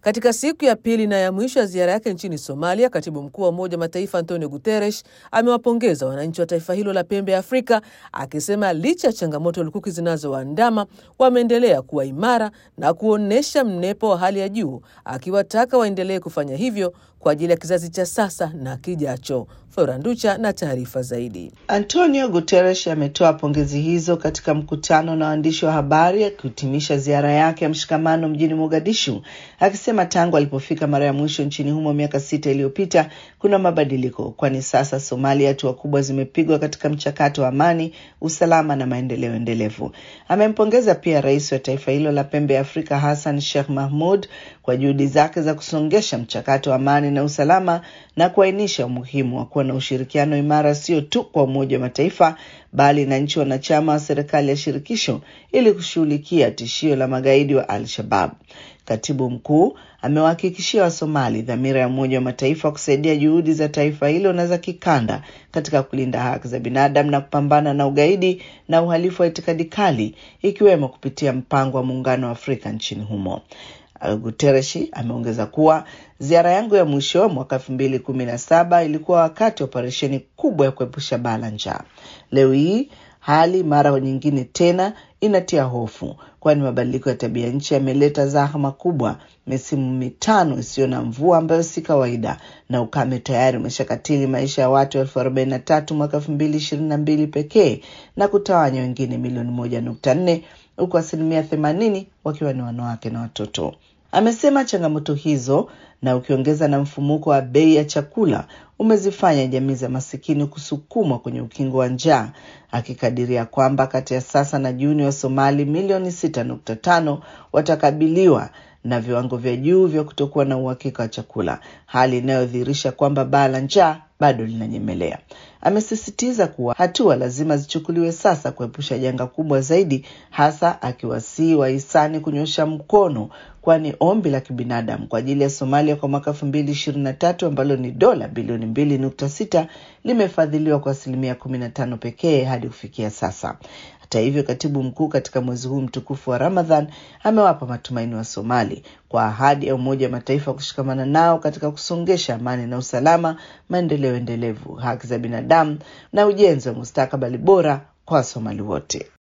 Katika siku ya pili na ya mwisho ya ziara yake nchini Somalia, katibu mkuu wa Umoja wa Mataifa Antonio Guterres amewapongeza wananchi wa taifa hilo la pembe ya Afrika, akisema licha ya changamoto lukuki zinazowaandama wameendelea kuwa imara na kuonyesha mnepo wa hali ya juu, akiwataka waendelee kufanya hivyo kwa ajili ya kizazi cha sasa na kijacho. Flora Nducha na taarifa zaidi. Antonio Guterres ametoa pongezi hizo katika mkutano na waandishi wa habari akihitimisha ziara yake ya mshikamano mjini Mogadishu, akisema tangu alipofika mara ya mwisho nchini humo miaka sita iliyopita kuna mabadiliko, kwani sasa Somalia hatua kubwa zimepigwa katika mchakato wa amani, usalama na maendeleo endelevu. Amempongeza pia rais wa taifa hilo la pembe ya Afrika Hassan Sheikh Mahmud kwa juhudi zake za kusongesha mchakato wa amani na usalama na kuainisha umuhimu wa kuwa na ushirikiano imara sio tu kwa Umoja wa Mataifa bali na nchi wanachama wa serikali ya shirikisho ili kushughulikia tishio la magaidi wa Al-Shabab. Katibu mkuu amewahakikishia Wasomali dhamira ya Umoja wa Mataifa kusaidia juhudi za taifa hilo na za kikanda katika kulinda haki za binadamu na kupambana na ugaidi na uhalifu wa itikadi kali ikiwemo kupitia mpango wa Muungano wa Afrika nchini humo. Guterres ameongeza kuwa ziara yangu ya mwisho mwaka elfu mbili kumi na saba ilikuwa wakati wa operesheni kubwa ya kuepusha baa la njaa. Leo hii hali mara nyingine tena inatia hofu, kwani mabadiliko ya tabia nchi yameleta zahama kubwa, misimu mitano isiyo na mvua ambayo si kawaida, na ukame tayari umeshakatili maisha ya watu elfu arobaini na tatu mwaka elfu mbili ishirini na mbili pekee na kutawanya wengine milioni moja nukta nne huku asilimia themanini wakiwa ni wanawake na watoto. Amesema changamoto hizo na ukiongeza na mfumuko wa bei ya chakula umezifanya jamii za masikini kusukumwa kwenye ukingo wa njaa, akikadiria kwamba kati ya sasa na Juni wa Somali milioni sita nukta tano watakabiliwa na viwango vya juu vya kutokuwa na uhakika wa chakula, hali inayodhihirisha kwamba baa la njaa bado linanyemelea. Amesisitiza kuwa hatua lazima zichukuliwe sasa kuepusha janga kubwa zaidi, hasa akiwasihi wahisani kunyosha mkono, kwani ombi la kibinadamu kwa ajili ya Somalia kwa mwaka elfu mbili ishirini na tatu ambalo ni dola bilioni mbili nukta sita limefadhiliwa kwa asilimia kumi na tano pekee hadi kufikia sasa. Hata hivyo, katibu mkuu katika mwezi huu mtukufu wa Ramadhan amewapa matumaini wa Somali kwa ahadi ya Umoja wa Mataifa kushikamana nao katika kusongesha amani na usalama, maendeleo endelevu, haki za binadamu na ujenzi wa mustakabali bora kwa Wasomali wote.